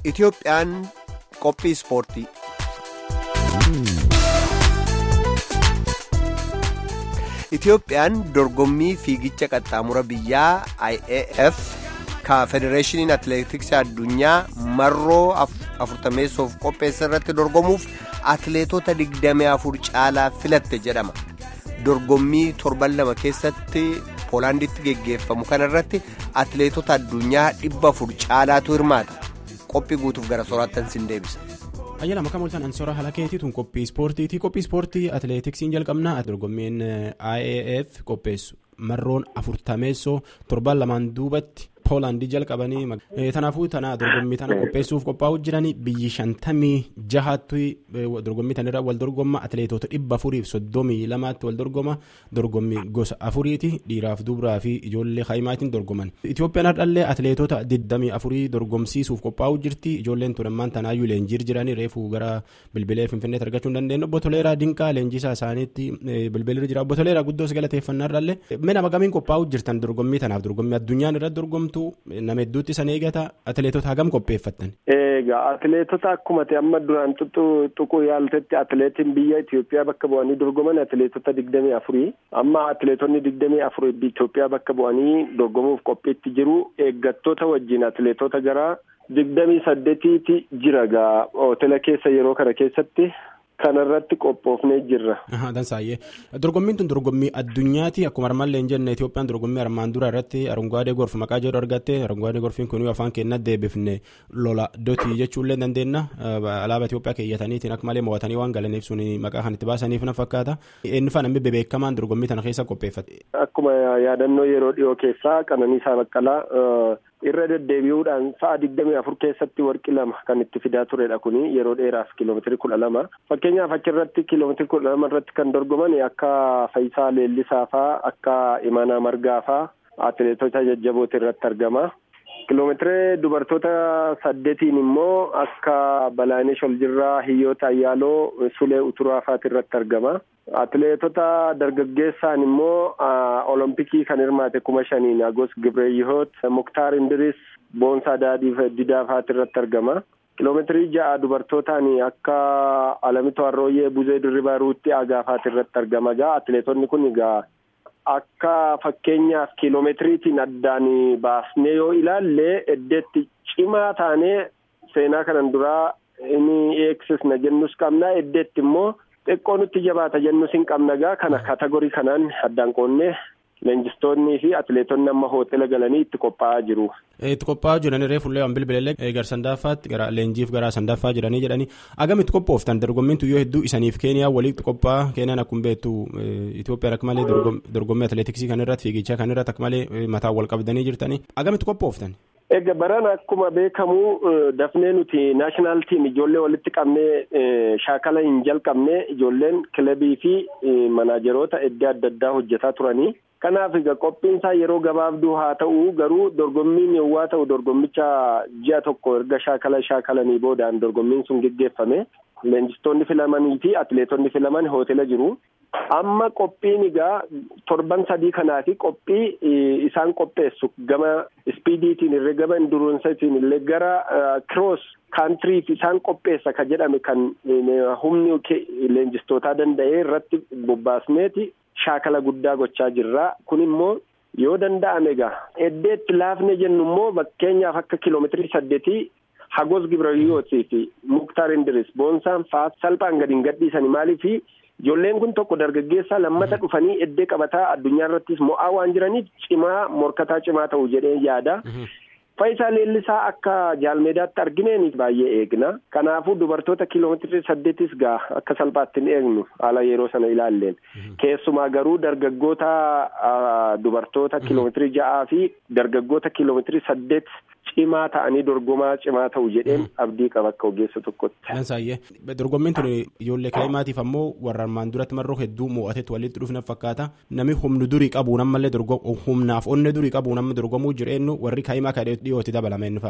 Itoophiyaan qophii ispoortii. Itoophiyaan dorgommii fiigicha qaxxaamura biyyaa IAF ka federeeshiniin atileetiksii addunyaa marroo afurtameessoof qopheessa irratti dorgomuuf atileetota digdamii afur caalaa filatte jedhama. Dorgommii torban lama keessatti poolaanditti geggeeffamu kanarratti atileetota addunyaa dhibba afur caalaatu hirmaata. Qophii guutuuf gara soorattan sin deebisa. Ayyaana makka mul'atan ansoora halakeetii tun qophii ispoortiiti. Qophii ispoortii atileetiksiin jalqabna. Dorgommiin IAF qopheessu marroon afurtameessoo torban lamaan duubatti poolaandii jalqabanii. Kanaafuu tana dorgommii tana qopheessuuf qophaa'uu jiranii biyyi shantamii jahaatti dorgommii tanarra wal dorgomma atileetota dhibba afuriif soddomii lamaatti wal dorgoma dorgommii gosa afuriiti dhiiraaf dubaraa fi ijoollee haayimaatiin dorgoman. Itoophiyaan hardhallee atileetota digdamii afurii dorgomsiisuuf qophaa'uu jirti ijoolleen turammaan tanaayyuu leenjii jiranii reefuu gara bilbilee finfinneetti argachuu hin dandeenye obbo Toleeraa Dinqaa leenjisaa isaaniitti bilbilee jira obbo Toleeraa guddoos galateeffannaarraallee mana bagamiin qophaa'uu jirtan dorgommii tanaaf dorgommii addunyaan irratti dorgomtu. nama hedduutti san eegata atileetota hagam qopheeffattan. Egaa atileetota akkuma amma duraan tuquu yaaltetti atileetiin biyya Itoophiyaa bakka bu'anii dorgoman atileetota digdamii afurii amma atileetonni digdamii afur Itoophiyaa bakka bu'anii dorgomuuf qophiitti jiru eeggattoota wajjin atileetota gara digdamii saddeetiiti jira gaa hoteela keessa yeroo kana keessatti. Kanarratti qophoofnee jirra. Dansaayyee dorgommiin tun dorgommii addunyaati akkuma armaan hin jenne Itoophiyaan dorgommii armaan dura irratti arungaadee gorf maqaa jedhu argatte arungaadee gorfiin kun afaan keenya deebifne lola dotii jechuullee dandeenya alaabaa Itoophiyaa keeyyataniitiin akka malee mo'atanii waan galaniif sun maqaa kan itti baasaniif na fakkaata eenyufaa namni bebeekamaan dorgommii tana keessa qopheeffate. Akkuma yaadannoo yeroo dhiyoo keessaa Qananiisaa Baqqalaa. irra deddeebi'uudhaan sa'a digdamii afur keessatti warqi lama kan itti fidaa turedha kuni yeroo dheeraaf kiiloomeetirii kudha lama fakkeenyaaf achirratti kiiloomeetirii kudha lama irratti kan dorgoman akka Fayisaa Leellisaa faa akka Imanaa Margaa faa atileetota jajjabooti irratti argama. Kiiloomeetirii dubartoota saddeetiin immoo akka Balaanesh Oljirraa Hiyyoota Ayyaaloo Sulee Uturaa faati irratti argama. Atileetota dargaggeessaan immoo olompikii kan hirmaate kuma shaniin Agos Gibreeyihoot Muktaar Indiris Boonsaa Daadhiif Didaa faati irratti argama. Kiiloomeetirii ja'a dubartootaan akka Alamitoo Arrooyyee Buzee Dirribaa Ruutti Agaafaati irratti argama. Egaa atileetonni kun egaa akka fakkeenyaaf kiiloomeetiriitiin addaan baasnee yoo ilaalle eddeetti cimaa taanee seenaa kanan duraa inni eegsisna jennus qabna eddeetti immoo xiqqoo nutti jabaata jennus hin qabna gaa kana kategorii kanaan addaan qoonnee leenjistoonnii fi atileetonni amma hoteela galanii itti qophaa'aa jiru. Itti qophaa'aa jiran reefullee waan bilbileellee gara sandaffaatti gara leenjiif gara sandaffaa jiranii jedhanii agamitti qophooftan dorgommiin tuyyoo hedduu isaniif keeniyaa walitti qophaa'aa keeniyaan akkuma beektu Itoophiyaan akka malee dorgommii atileetiksii kan irratti fiigichaa kan irratti akka malee mataan wal qabdanii jirtanii agamitti qophooftan. Egaa barana akkuma beekamu dafnee nuti naashinaal tiim ijoollee walitti qabnee shaakala hin jalqabne ijoolleen kilabii fi manaajeroota iddoo adda addaa hojjetaa turanii. Kanaaf egaa qophiin isaa yeroo gabaabduu haa ta'u garuu dorgommiin yowwaa ta'u dorgommicha ji'a tokko erga shaakala shaakalanii boodaan dorgommiin sun geggeeffame leenjistoonni filamanii fi atileetonni filaman hoteela jiru. Amma qophiin egaa torban sadii kanaafi qophii isaan qopheessu gama ispiidiitiin illee gama induruunsaatiin illee gara kiroos kaantiriif isaan qopheessa ka jedhame kan humni leenjistootaa danda'ee irratti bobbaasneeti. shaakala guddaa gochaa jirra kun immoo yoo danda'ame egaa eddeetti laafne jennu immoo fakkeenyaaf akka kiiloomeetirii saddeetii hagos gibrayootii fi muktaar indiris boonsaan fa'aa salphaan gadi hin gadhiisani maaliif ijoolleen kun tokko dargaggeessaa lammata dhufanii eddee qabataa addunyaa irrattis mo'aa waan jiraniif cimaa morkataa cimaa ta'u jedhee yaada. Faayisaa leellisaa akka jaalmeedaatti argineen baay'ee eegna. Kanaafuu dubartoota kiiloomeetirii saddeetis gaa akka salphaatti hin eegnu haala yeroo sana ilaalleen. Keessumaa garuu dargaggoota dubartoota kiiloomeetirii ja'aa fi dargaggoota kiiloomeetirii saddeet cimaa ta'anii dorgomaa cimaa ta'u jedheen abdii qaba akka ogeessa tokkotti. Dansaayyee dorgommiin tun ijoollee kaa'imaatiif ammoo warra armaan duratti marroo hedduu mo'atetti walitti dhufna fakkaata namni humna durii qabuun ammallee humnaaf onne durii qabuun amma dorgomuu jireenyu warri kaa'imaa kadhee dhiyooti dabalame inni fa'a.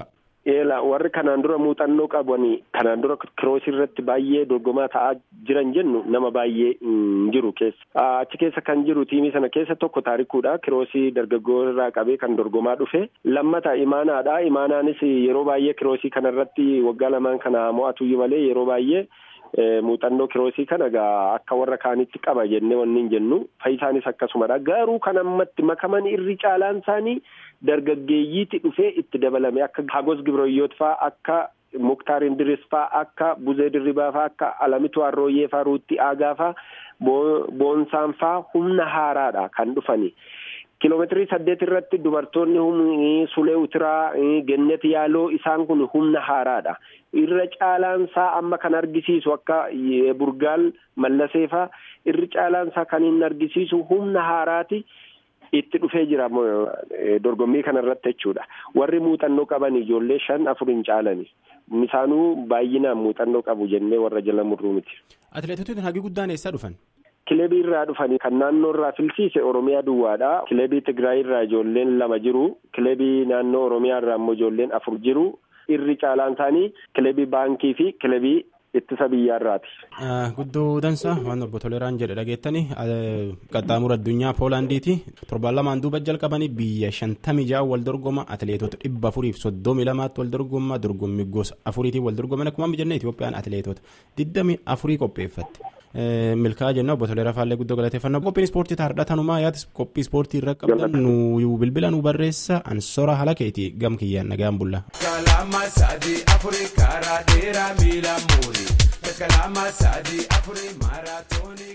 Eela warri kanaan dura muuxannoo qabanii kanaan dura kiroosii irratti baay'ee dorgomaa ta'aa jiran jennu nama baay'ee hin jiru keessa. Achi keessa kan jiru tiimii sana keessa tokko taarikuudha. Kiroosii dargaggoo irraa qabee kan dorgomaa dhufe. Lammata imaanaadha. Imaanaanis yeroo baay'ee kiroosii kanarratti waggaa lamaan kana mo'atuyyuu malee yeroo baay'ee muuxannoo kiroosii kana egaa akka warra kaanitti qaba jennee wanni hin jennu. Fayyisaanis akkasumadha. Garuu kan ammatti makaman irri caalaan isaanii dargaggeeyyiitti dhufee itti dabalame akka hagos gibroyyoot faa akka muktaar indiris faa akka buzee dirribaa faa akka alamitu arrooyyee faa ruutti aagaa faa boonsaan faa humna haaraadha kan dhufani. Kiloomeetirii saddeet irratti dubartoonni sulee utiraa gennet yaaloo isaan kun humna haaraadha. Irra caalaan isaa amma kan argisiisu akka burgaal mallasee faa irri caalaan isaa kan inni argisiisu humna haaraati. itti dhufee jira dorgommii kanarratti jechuudha warri muuxannoo qaban ijoollee shan afur hin caalani isaanuu baay'inaan muuxannoo qabu jennee warra jala murruu miti. Atileetotni hagi guddaan eessaa dhufan? Kilebii irraa dhufanii kan naannoo irraa filsiise Oromiyaa duwwaadha. Kilebii Tigraay irraa ijoolleen lama jiru. Kilebii naannoo Oromiyaa irraa immoo ijoolleen afur jiru. Irri caalaan isaanii kilebii baankii fi kilebii ittisa biyyaarraati. Guddoo dansa waan obbo Toleraan jedhe dhageettani qaxxaamura addunyaa Poolaandiiti torbaan lamaan duuba jalqabanii biyya shantamii ja'a wal dorgoma atileetota dhibba afuriif soddomii lamaatti wal dorgoma dorgommii gosa afuriitiin wal dorgoman akkuma jennee Itoophiyaan atileetota digdamii afurii qopheeffatti. Milkaa jenna obbo Toleraa Faallee guddoo galateeffannaa qophiin ispoortii taardhaa tanumaa yaadis qophii ispoortii irra qabdan nu bilbila nu barreessa ansora haala keeti gam kiyyaan nagaan bulla. Kalama sadii afurii karaa dheeraa miila muuri. Kalama sadii afurii maaraatoonii.